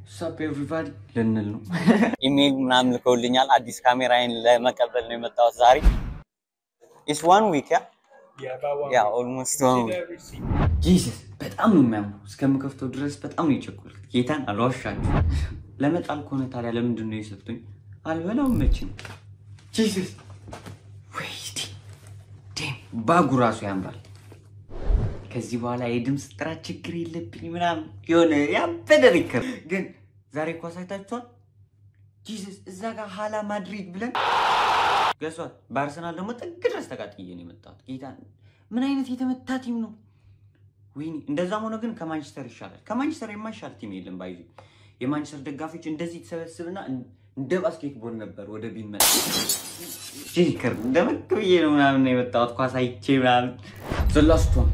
ሳፕ ኤቭሪባዲ ልንል ነው። ኢሜይል ምናምን ልከውልኛል። አዲስ ካሜራዬን ለመቀበል ነው የመጣሁት ዛሬ። ኢስ ዋን ዊክ ያ Yeah, about one. ያ week. ኦልሞስት Did ዋን a ዊክ receipt. ጂሰስ በጣም ነው የሚያምሩ። እስከምከፍተው ድረስ በጣም ነው የቸኮልኩት። ጌታን አልዋሻችሁ። ለመጣል ከሆነ ታዲያ ለምንድን ነው የሰጡኝ? አልበላውም መቼም። ጂሰስ ወይዲ ዴም ባጉ ራሱ ያምራል። ከዚህ በኋላ የድምፅ ጥራት ችግር የለብኝ ምናምን የሆነ ያበደ ሪከር ግን ዛሬ እኮ አሳይታችኋል። ጂሰስ እዛ ጋር ሀላ ማድሪድ ብለን ገሷል። በአርሰናል ደግሞ ጥግ ድረስ ተቃጥዬ ነው የመጣሁት። ጌታ ምን አይነት የተመታ ቲም ነው! ወይኔ እንደዛም ሆነ ግን ከማንቸስተር ይሻላል። ከማንቸስተር የማይሻል ቲም የለም። ባይዙ የማንቸስተር ደጋፊዎች እንደዚህ ተሰበስብና እንደ ባስኬትቦል ነበር ወደ ቢመጣ ጂከር እንደመክ ብዬ ነው ምናምን ነው የመጣሁት ኳስ አይቼ ምናምን ዘላስቷን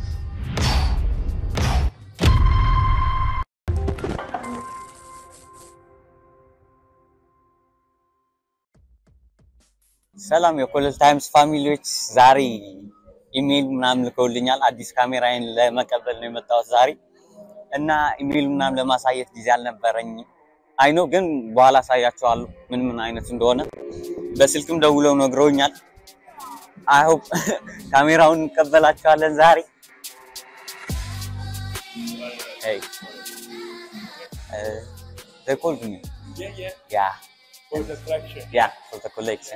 ሰላም የኮለል ታይምስ ፋሚሊዎች፣ ዛሬ ኢሜይል ምናምን ልከውልኛል። አዲስ ካሜራዬን ለመቀበል ነው የመጣሁት ዛሬ እና ኢሜይል ምናምን ለማሳየት ጊዜ አልነበረኝም። አይኖ ግን በኋላ አሳያችኋለሁ ምን ምን አይነት እንደሆነ። በስልክም ደውለው ነግረውኛል። አይ ሆፕ ካሜራውን እንቀበላቸዋለን ዛሬ። Hey. Uh, they called me. Yeah, yeah. Yeah, For the collection. yeah, for the collection.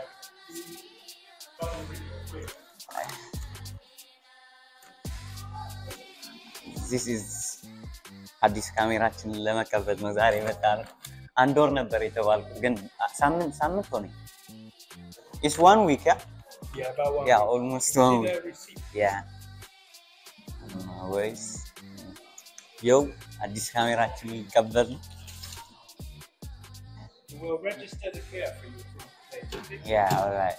This is አዲስ ካሜራችንን ለመቀበል ነው ዛሬ የመጣ ነው። አንድ ወር ነበር የተባልኩት ግን ሳምንት ሳምንት ሆነኝ። ኢስ ዋን ዊክ ያ Yeah, about one. ያ week. ኦልሞስት Did ዋን a ዊክ receipt. ያ ወይስ የው አዲስ ካሜራችንን ሊቀበል ነው። We'll register the care for you. Okay. ያ ኦልራይት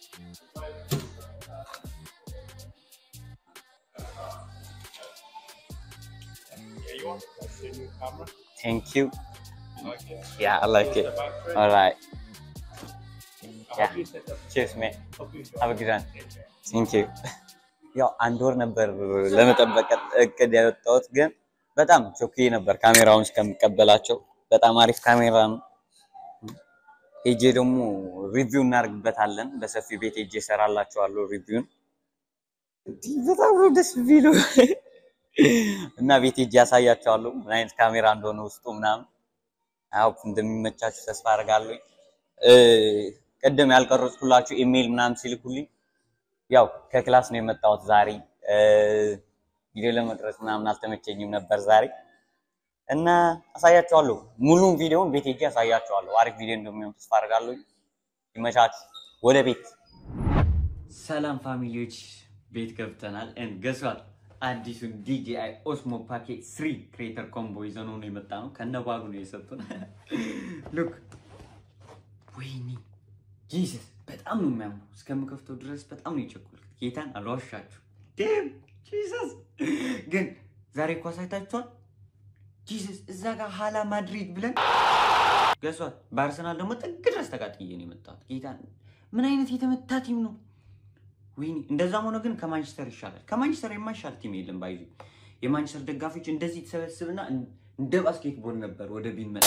Yeah, you want that's the new camera. ቴንክ ዩ Okay. ያ አይ ላይክ Close ኢት the back frame. ኦልራይት I Yeah. hope you set up. ቺርስ ሜ Hope you enjoy. Have a good one. Take care. ቴንክ ዩ ያው አንድ ወር ነበር ለመጠበቅ እቅድ ያወጣሁት፣ ግን በጣም ቾኪ ነበር ካሜራውን እስከሚቀበላቸው። በጣም አሪፍ ካሜራ ነው። ሄጄ ደግሞ ሪቪው እናደርግበታለን። በሰፊ ቤት ሄጄ እሰራላችኋለሁ ሪቪውን። እንዲህ በጣም ነው ደስ ቢሉ እና ቤት ሄጄ ያሳያቸዋለሁ ምን አይነት ካሜራ እንደሆነ ውስጡ ምናምን። አው እንደሚመቻችሁ ተስፋ አደርጋለሁ። እ ቅድም ያልቀረጽኩላችሁ ኢሜይል ምናምን ሲልኩልኝ ያው ከክላስ ነው የመጣሁት ዛሬ እ ቪዲዮ ለመቅረጽ ምናምን አልተመቸኝም ነበር ዛሬ እና አሳያቸዋለሁ። ሙሉን ቪዲዮውን ቤት ሄጄ አሳያቸዋለሁ። አሪፍ ቪዲዮ እንደሚሆን ተስፋ አደርጋለሁ። ይመቻችሁ። ወደ ቤት ሰላም ፋሚሊዎች ቤት ገብተናል። ን ገሷል አዲሱን ዲጂአይ ኦስሞ ፓኬት ስሪ ክሬተር ኮምቦ ይዘን ነው የመጣ ነው። ከነባሩ ነው የሰጡን። ሉክ ወይኒ ጂሰስ በጣም ነው የሚያምሩ። እስከምከፍተው ድረስ በጣም ነው የቸኮልኩት። ጌታን አልዋሻችሁ። ዴም ጂሰስ ግን ዛሬ እኮ አሳይታችኋል። ጂሰስ እዛ ጋር ሀላ ማድሪድ ብለን ገሷል። በአርሰናል ደግሞ ጥግ ድረስ ተቃጥዬ ነው የመጣሁት። ጌታን ምን አይነት የተመታ ቲም ነው! ወይኔ እንደዛም ሆነ ግን ከማንቸስተር ይሻላል። ከማንቸስተር የማይሻል ቲም የለም። ባይዙ የማንቸስተር ደጋፊዎች እንደዚህ ተሰበስብና እንደ ባስኬትቦል ነበር ወደ ቢመጣ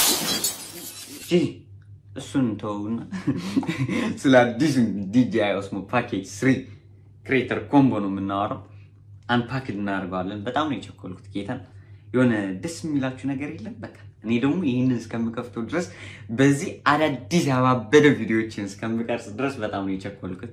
እሱን ተውና ስለ አዲሱ ዲጂአይ ኦስሞ ፓኬጅ ስሪ ክሬተር ኮምቦ ነው የምናወራው። አንፓክ እናደርገዋለን። በጣም ነው የቸኮልኩት። ጌታን የሆነ ደስ የሚላችሁ ነገር የለም። በቃ እኔ ደግሞ ይህንን እስከምከፍተው ድረስ በዚህ አዳዲስ ያባበደ ቪዲዮዎችን እስከምቀርጽ ድረስ በጣም ነው የቸኮልኩት።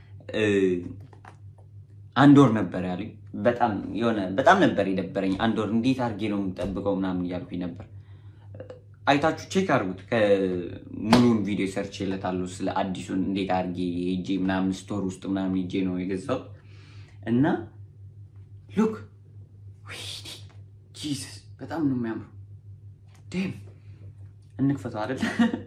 አንድ ወር ነበር ያሉኝ። በጣም የሆነ በጣም ነበር የደበረኝ። አንድ ወር እንዴት አድርጌ ነው የምጠብቀው ምናምን እያልኩኝ ነበር። አይታችሁ ቼክ አድርጉት። ከሙሉውን ቪዲዮ ሰርች ይለታለሁ ስለ አዲሱን እንዴት አድርጌ ሄጄ ምናምን ስቶር ውስጥ ምናምን ሄጄ ነው የገዛሁት እና ሉክ ወይኔ ጂሰስ በጣም ነው የሚያምሩ። ዴም እንክፈተው አይደል?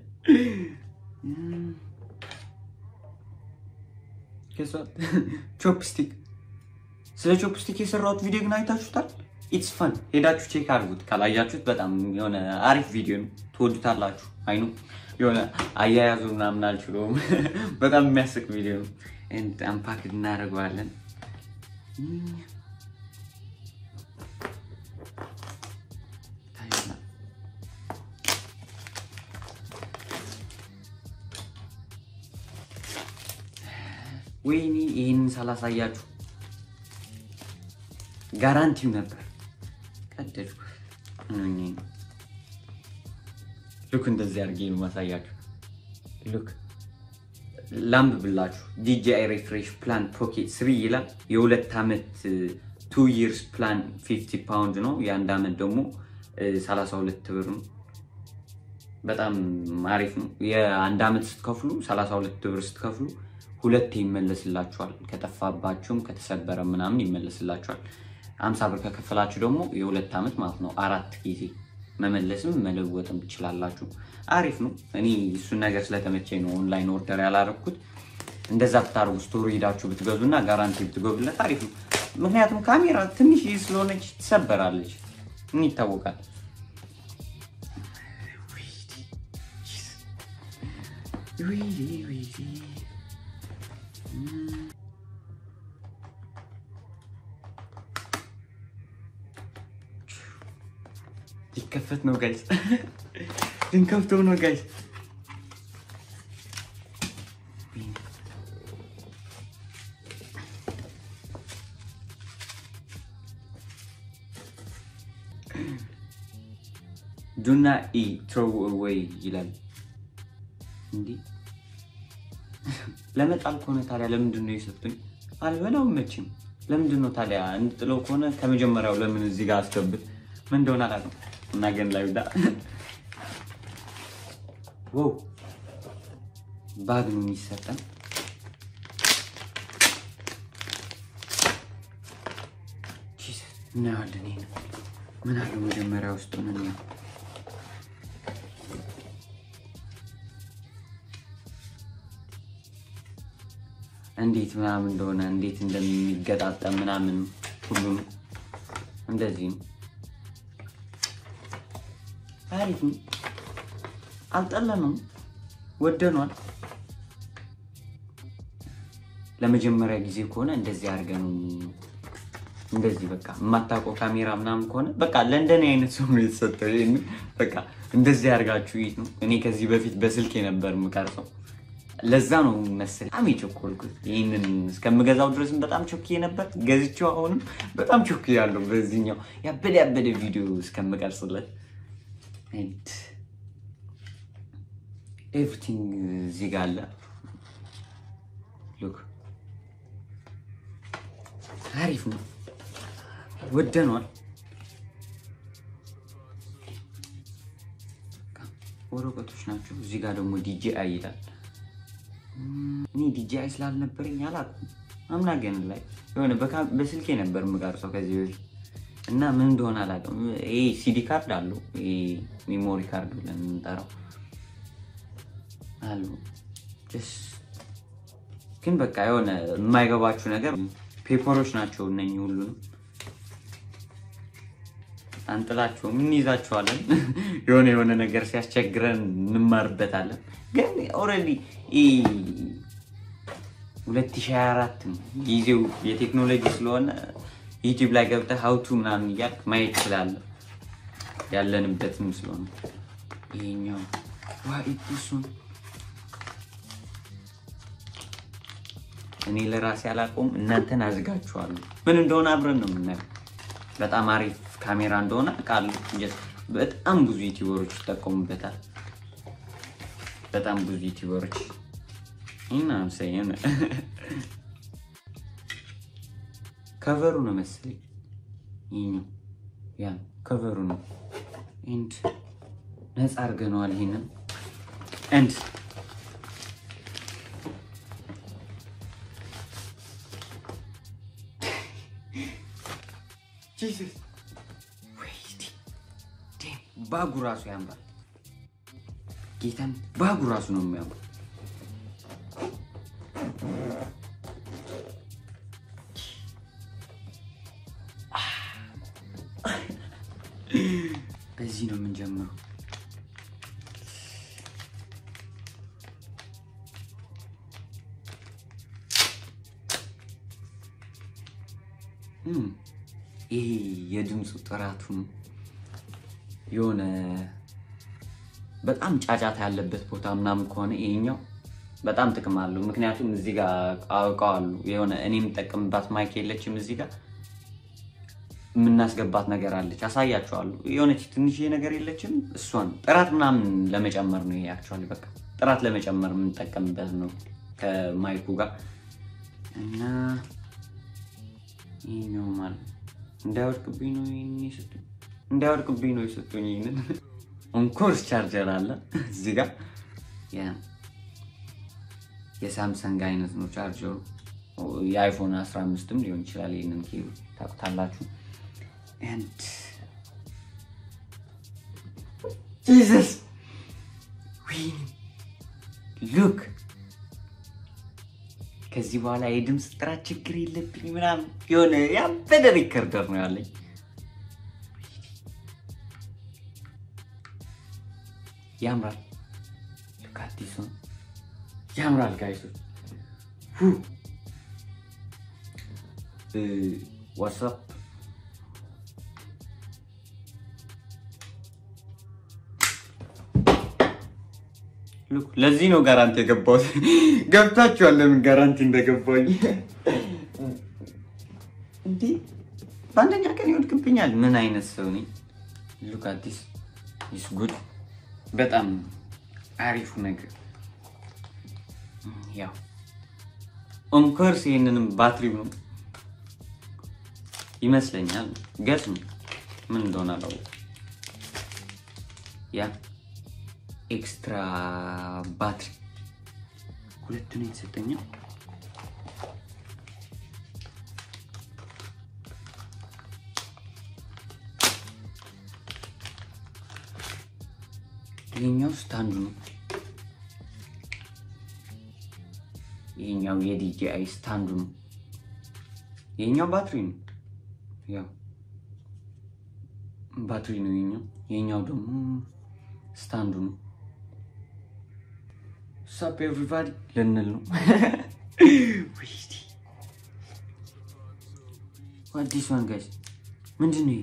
ቾፕስቲክ ስለ ቾፕስቲክ የሰራሁት ቪዲዮ ግን አይታችሁታል? ኢትስ ፈን ሄዳችሁ ቼክ አድርጉት። ካላያችሁት በጣም የሆነ አሪፍ ቪዲዮ ነው፣ ትወዱታላችሁ። አይኑ የሆነ አያያዙ ምናምን አልችለውም። በጣም የሚያስቅ ቪዲዮ ነው። አንፓክ እናደርገዋለን። ወይኔ ይህንን ሳላሳያችሁ ጋራንቲው ነበር። ቀደድኩ። ሉክ እንደዚህ አድርጌ ነው ማሳያችሁ። ሉክ ላምብ ብላችሁ ዲጂአይ ሪፍሬሽ ፕላን ፖኬት ስሪ ይላል። የሁለት ዓመት ቱ ይርስ ፕላን 50 ፓውንድ ነው። የአንድ ዓመት ደግሞ 32 ብር ነው። በጣም አሪፍ ነው። የአንድ ዓመት ስትከፍሉ 32 ብር ስትከፍሉ ሁለቴ ይመለስላችኋል። ከጠፋባችሁም ከተሰበረ ምናምን ይመለስላችኋል። 50 ብር ከከፈላችሁ ደግሞ የሁለት ዓመት ማለት ነው። አራት ጊዜ መመለስም መለወጥም ትችላላችሁ። አሪፍ ነው። እኔ እሱን ነገር ስለተመቸኝ ነው ኦንላይን ኦርደር ያላረኩት። እንደዛ ብታደርጉ ስቶሪ ሄዳችሁ ብትገዙና ጋራንቲ ብትገቡለት አሪፍ ነው። ምክንያቱም ካሜራ ትንሽ ስለሆነች ትሰበራለች፣ ምን ይታወቃል። ሊከፈት ነው ጋይስ፣ ልንከፍተው ነው ጋይስ። ዱና ኢ ትሮው ወይ ይላል። እንዲህ ለመጣል ከሆነ ታዲያ ለምንድን ነው የሰጡኝ? አልበላውም መቼም። ለምንድን ነው ታዲያ እንጥለው ከሆነ ከመጀመሪያው ለምን እዚህ ጋር አስገብት? ምን እንደሆነ አላውቅም። እና ግን ላይ ዳ ዋው ባግ ነው የሚሰጠን። እናያለን። ይሄ ነው ምን አለው መጀመሪያ ውስጥ ምን ነው እንዴት ምናምን እንደሆነ እንዴት እንደሚገጣጠም ምናምን ሁሉም እንደዚህ ነው። አሪፍ ነው። አልጠለንም፣ ወደኗል። ለመጀመሪያ ጊዜ ከሆነ እንደዚህ አድርገን እንደዚህ በቃ የማታውቀው ካሜራ ምናምን ከሆነ በቃ ለእንደኔ አይነት ሰው ነው የተሰጠው። ይሄን በቃ እንደዚህ አድርጋችሁ ይት ነው። እኔ ከዚህ በፊት በስልኬ ነበር የምቀርጸው። ለዛ ነው መሰለኝ በጣም የቸኮልኩት። ይህንን እስከምገዛው ድረስም በጣም ቾክ ነበር። ገዝቼው አሁንም በጣም ቾክ ያለው በዚህኛው ያበደ ያበደ ቪዲዮ እስከምቀርጽለት ኤቭሪቲንግ እዚህ ጋር አለ። ሉክ አሪፍ ነው፣ ወደኗል። ወረቀቶች ናቸው። እዚህ ጋር ደግሞ ዲጂአይ ይላል። እኔ ዲጂአይ ስላልነበረኝ አላውቅም። አምና ግን ላይ የሆነ በስልኬ ነበር የምቀርጸው ከዚህ በፊት እና ምን እንደሆነ አላውቅም። ይሄ ሲዲ ካርድ አለው፣ ይሄ ሜሞሪ ካርድ ብለን የምንጠራው አሉ። ግን በቃ የሆነ የማይገባችሁ ነገር ፔፐሮች ናቸው እነኚህ ሁሉንም አንጥላቸውም እንይዛቸዋለን። የሆነ የሆነ ነገር ሲያስቸግረን እንማርበታለን። ግን ኦልሬዲ 2024 ነው ጊዜው የቴክኖሎጂ ስለሆነ ዩቲዩብ ላይ ገብተህ ሀውቱ ምናምን እያልክ ማየት ትችላለህ። ያለንበትም ስለሆነ ይሄኛው ዋኢቱሱን እኔ ለራሴ አላውቀውም፣ እናንተን አዝጋችኋለሁ። ምን እንደሆነ አብረን ነው የምናየው። በጣም አሪፍ ካሜራ እንደሆነ አውቃለሁ። በጣም ብዙ ዩቲዩበሮች ይጠቀሙበታል። በጣም ብዙ ዩቲዩበሮች እና ሰይን ከቨሩ ነው መሰለኝ ይሄኛው ያ ከቨሩ ነው። ኤንድ ነፃ አድርገነዋል ይሄንን ኤንድ ጂሰስ ባጉ ራሱ ያምራል። ጌታን ባጉ ራሱ ነው የሚያምር። በዚህ ነው የምንጀምረው። ይሄ የድምፁ ጥራቱን የሆነ በጣም ጫጫታ ያለበት ቦታ ምናምን ከሆነ ይሄኛው በጣም ጥቅም አለው። ምክንያቱም እዚህ ጋር አውቀዋሉ የሆነ እኔ የምጠቀምባት ማይክ የለችም እዚህ ጋር የምናስገባት ነገር አለች። አሳያቸዋለሁ። የሆነች ትንሽዬ ነገር የለችም። እሷን ጥራት ምናምን ለመጨመር ነው። ይሄ አክቹዋሊ በቃ ጥራት ለመጨመር የምንጠቀምበት ነው ከማይኩ ጋር እና ይህኛው ማለት እንዳይወድቅብኝ ነው ይህን የሰጡኝ እንዳይወድቅብኝ ነው የሰጡኝ። ይህንን ኦንኮርስ ቻርጀር አለ እዚህ ጋር ያ የሳምሰንግ አይነት ነው ቻርጀሩ። የአይፎን 15ም ሊሆን ይችላል። ይህንን ኬብል ታውቁታላችሁ። ኤንድ ጂሰስ ወይኔ ሉክ ከዚህ በኋላ የድምፅ ጥራት ችግር የለብኝ ምናምን የሆነ ያበደ ሪከርደር ነው ያለኝ። ያምራል። ሉክ አዲሱ ያምራል ጋይሶች ዋትሳፕ ለዚህ ነው ጋራንቲ የገባሁት። ገብታችኋል ለምን ጋራንቲ እንደገባኝ። እንዲህ በአንደኛ ቀን ይወድቅብኛል። ምን አይነት ሰው ነኝ? ሉክ አዲስ ኢስ ጉድ በጣም አሪፉ ነገር ያው ኦንኮርስ ይህንንም ባትሪው ነው ይመስለኛል። ገጽ ነው ምን እንደሆነ አላወኩም። ያ ኤክስትራ ባትሪ ሁለት ነው የተሰጠኛው። ይሄኛው ስታንዱ ነው። ይሄኛው የዲጂአይ ስታንዱ ነው። ይሄኛው ባትሪ ነው። ያው ባትሪ ነው ይሄኛው። ይሄኛው ደግሞ ስታንዱ ነው። ሳፕ ኤቭሪባዲ ልንል ነው። አዲስ ዋን ጋይስ ምንድን ነው ይሄ?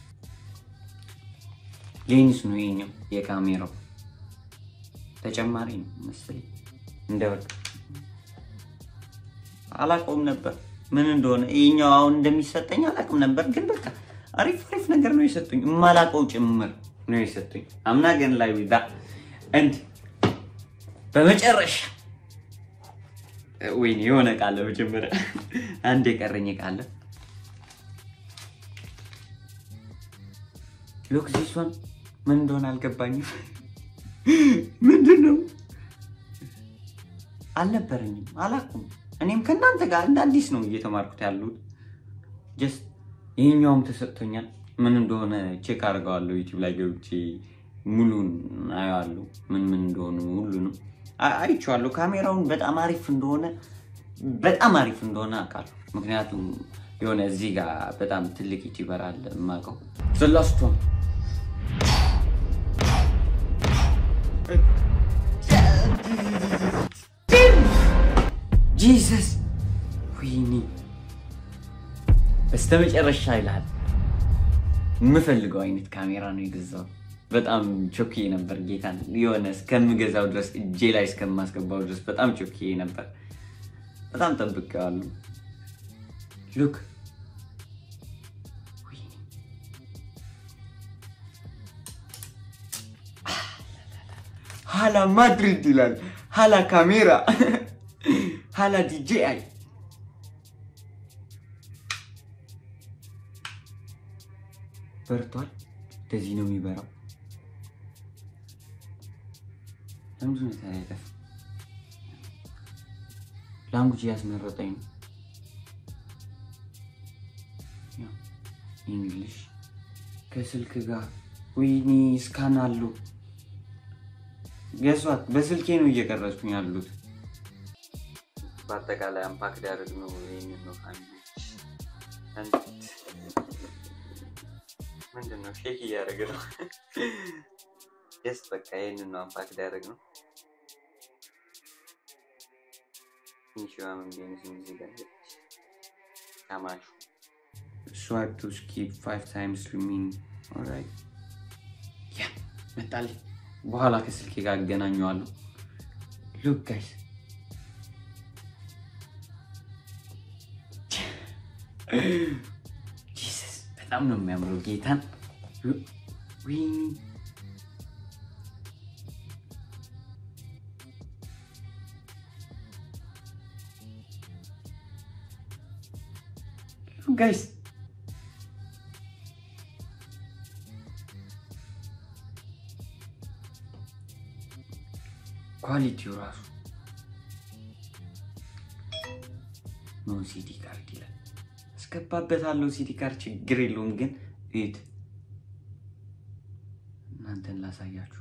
ሌንስ ነው ይሄኛው። የካሜራው ተጨማሪ ነው መሰለኝ። እንደወቅ አላውቀውም ነበር ምን እንደሆነ ይሄኛው አሁን እንደሚሰጠኝ አላውቅም ነበር፣ ግን በቃ አሪፍ አሪፍ ነገር ነው የሰጡኝ። የማላውቀው ጭምር ነው የሰጡኝ። አምና ግን ላይ ዊዛ እንድ በመጨረሻ ወይኔ የሆነ ቃለ መጀመሪያ አንድ የቀረኝ ቃለ ሎክ ዚስ ዋን ምን እንደሆነ አልገባኝም። ምንድን ነው አልነበረኝም፣ አላውቅም። እኔም ከእናንተ ጋር እንደ አዲስ ነው እየተማርኩት ያሉት። ጀስት ይህኛውም ተሰጥቶኛል። ምን እንደሆነ ቼክ አድርገዋለሁ ዩቲዩብ ላይ ገብቼ ሙሉን አየዋለሁ። ምን ምን እንደሆኑ ሁሉንም አ- አይቼዋለሁ። ካሜራውን በጣም አሪፍ እንደሆነ በጣም አሪፍ እንደሆነ አውቃለሁ። ምክንያቱም የሆነ እዚህ ጋር በጣም ትልቅ ዩቲዩበር አለ የማውቀው ዘላስቷን ጂሰስ ወይኔ በስተመጨረሻ ይላል የምፈልገው አይነት ካሜራ ነው የገዛው። በጣም ቾኪ ነበር ጌታን የሆነ እስከምገዛው ድረስ እጄ ላይ እስከማስገባው ድረስ በጣም ቾኪ ነበር። በጣም ጠብቄዋለሁ። ሉክ ሀላ ማድሪድ ይላል። ሀላ ካሜራ ሀላ ዲጄአይ በርቷል። እንደዚህ ነው የሚበራው። ለምንድን ነው ታዲያ የጠፋው? ላንጉጅ እያስመረጠኝ ነው። ያው ኢንግሊሽ ከስልክ ጋር ወይኔ ስካን አለው። ገሷት በስልኬ ነው እየቀረጽኩኝ ያሉት። በአጠቃላይ አምፓክ ሊያደርግ ነው። ይህንን ነው ፋሚሊ ምንድን ነው ሼክ እያደረገ ነው። የስ በቃ ይህንን ነው አምፓክ ሊያደርግ ነው። ትንሽ መንገንስ እዚህ ጋር ካማሹ ስዋይፕ ቱ ስኪፕ ፋይቭ ታይምስ ሪሚን ኦራይት ያ መጣልኝ። በኋላ ከስልኬ ጋር አገናኘዋለሁ። ሉክ ጋይስ ጂሰስ በጣም ነው የሚያምረው ጌታን ወይኔ ጋይስ ኳሊቲው ራሱ ኖ ሲዲ ካርድ ይላል። አስገባበታለሁ ሲዲ ካርድ ችግር የለውም ግን እዩት፣ እናንተን ላሳያችሁ።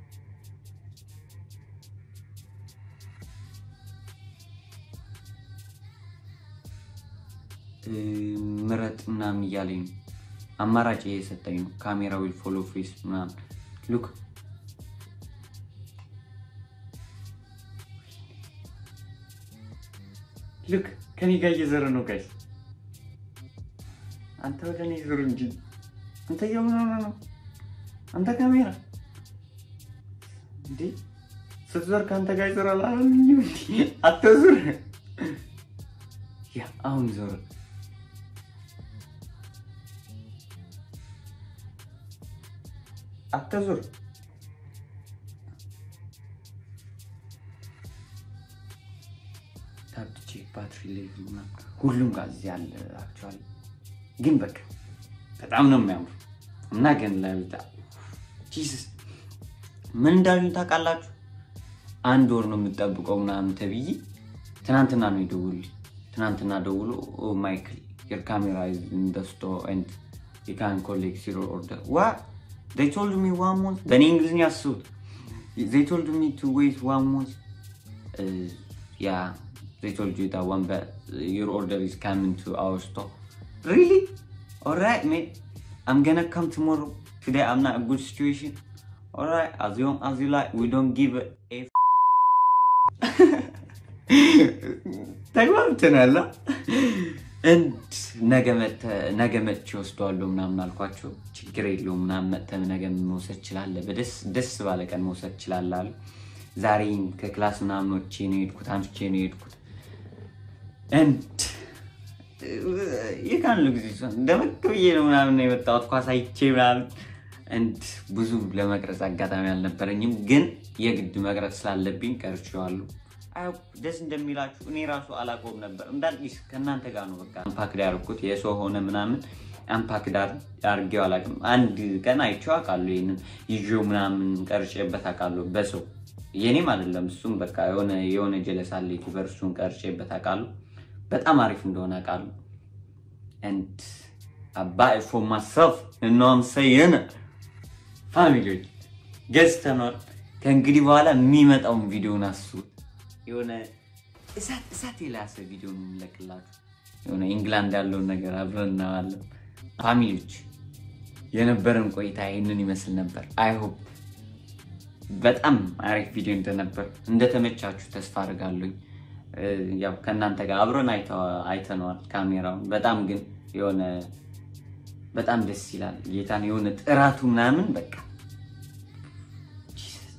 እ፣ ምረጥ ምናምን እያለኝ ነው። አማራጭ እየሰጠኝ ነው። ካሜራ ዊል ፎሎ ፌስ ምናምን ሉክ ልክ ከኔ ጋር እየዘረ ነው ጋይስ። አንተ ወደ እኔ ዞር እንጂ አንተ እየሆነ ነው። አንተ ካሜራ እንዴ ስትዞር ከአንተ ጋር ይዞራል አላልኝም? እንዲ አትዞር። ያ አሁን ዞር። አትዞር። ታፕ ቼክ ባትሪ ሌቭል ምናምን ሁሉም ጋር እዚህ አለ። አክቹዋሊ ግን በቃ በጣም ነው የሚያምሩ እና ግን ለሚታ ጂሰስ ምን እንዳሉኝ ታውቃላችሁ? አንድ ወር ነው የምጠብቀው ምናምን ተብዬ ትናንትና ነው የደውሉልኝ። ትናንትና ደውሎ ኦ ማይክል your camera is in the store and you can collect your order what they told me one month በእኔ እንግሊዝኛ አስቡት they told me to wait one month uh, yeah they told you that one but your order is coming to our store really all right mate i'm gonna come tomorrow today i'm not a good situation all right as long as you like we don't give a f- ተግባብተናል እንድ ነገ መጥተህ- ነገ መጥቼ ወስደዋለሁ ምናምን አልኳቸው። ችግር የለውም ምናምን መጥተህ ነገ መውሰድ ችላለህ፣ በደስ ደስ ባለ ቀን መውሰድ ችላለህ አሉ። ዛሬም ከክላስ ምናምን ወጥቼ ነው የሄድኩት፣ አምሽቼ ነው የሄድኩት። እንድ የካንሉ ጊዜ ሲሆን ደመቅ ብዬ ነው ምናምን ነው የመጣሁት ኳስ አይቼ ምናምን እንድ ብዙ ለመቅረጽ አጋጣሚ አልነበረኝም፣ ግን የግድ መቅረጽ ስላለብኝ ቀርቼዋለሁ። አይ ደስ እንደሚላችሁ እኔ ራሱ አላቆም ነበር እንዳዲስ ከእናንተ ጋር ነው በቃ አምፓክድ ያደርኩት የሰው ሆነ ምናምን አምፓክድ አድርጌው አላውቅም። አንድ ቀን አይቼው አውቃለሁ። ይህንን ይዤው ምናምን ቀርጬበት አውቃለሁ በሰው የኔም አይደለም እሱም በቃ የሆነ የሆነ ጀለስ አለ ዩቲዩበር እሱን ቀርጬበት አውቃለሁ። በጣም አሪፍ እንደሆነ አውቃለሁ። and I buy it for myself you know what I'm saying ፋሚሊዎች ገዝተኗል። ከእንግዲህ በኋላ የሚመጣውን ቪዲዮን አስቡት። የሆነ እሳት እሳት የላሰ ቪዲዮ ነው የምንለቅላችሁ። የሆነ ኢንግላንድ ያለውን ነገር አብረን እናዋለን። ፋሚሊዎች የነበረን ቆይታ ይህንን ይመስል ነበር። አይሆፕ በጣም አሪፍ ቪዲዮ እንደነበር እንደተመቻችሁ ተስፋ አድርጋለሁኝ። እ፣ ያው ከእናንተ ጋር አብረን አይተ- አይተነዋል ካሜራውን። በጣም ግን የሆነ በጣም ደስ ይላል። ጌታን የሆነ ጥራቱ ምናምን በቃ ጂሰስ።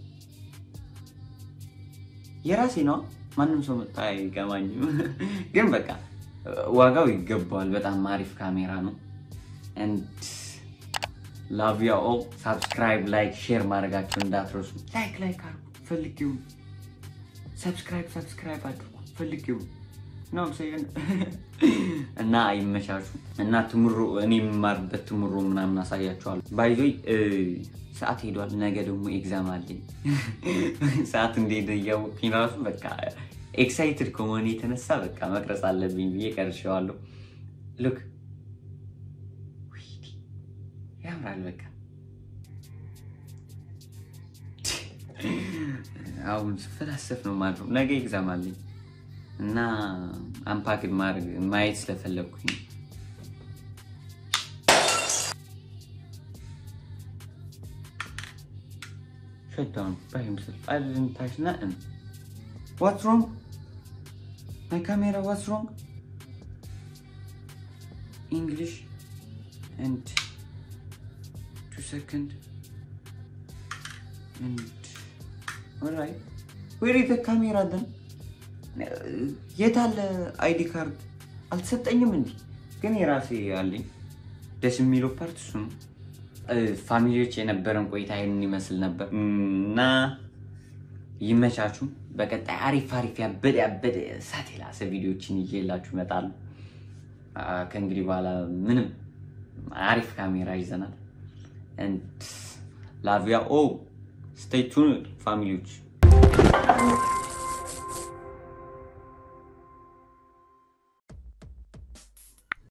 የራሴ ነው። ማንም ሰው መጣ አይገባኝም፣ ግን በቃ ዋጋው ይገባዋል። በጣም አሪፍ ካሜራ ነው። ኤንድ ላቭ ዩ ኦል። ሳብስክራይብ፣ ላይክ፣ ሼር ማድረጋቸው እንዳትረሱ። ላይክ ላይክ አድርጉ ፈልጊው። ሰብስክራይብ ሰብስክራይብ አድርጉ ፈልጊው ነው ሰይን እና አይመሻሹ እና ትምሮ እኔ የምማርበት ትምሮ ምናምን አሳያቸዋለሁ። ባይዞይ ሰዓት ሄዷል። ነገ ደግሞ ኤግዛም አለኝ። ሰዓት እንደሄደ እያወቅኝ ራሱ በቃ ኤክሳይትድ ከመሆነ የተነሳ በቃ መቅረጽ አለብኝ ብዬ ቀርሼዋለሁ። ሉክ ያምራል። በቃ አሁን ስፈላሰፍ ነው ማድረው። ነገ ኤግዛም አለኝ እና አምፓክድ ማድረግ ማየት ስለፈለግኩኝ ነው። Shut down by himself. I didn't touch nothing. What's wrong? My camera, what's wrong? English and two second and alright. Where is the camera then? የት አለ አይዲ ካርድ? አልተሰጠኝም እንዲ ግን የራሴ አለኝ። ደስ የሚለው ፓርት እሱ ነው። እ፣ ፋሚሊዎች የነበረን ቆይታ ይህንን ይመስል ነበር እና ይመቻችሁ። በቀጣይ አሪፍ አሪፍ ያበደ ያበደ እሳት የላሰ ቪዲዮችን ይዤላችሁ እመጣለሁ። አ፣ ከእንግዲህ በኋላ ምንም አሪፍ ካሜራ ይዘናል። ላቪያ ኦ ስቴይ ቱን ፋሚሊዎች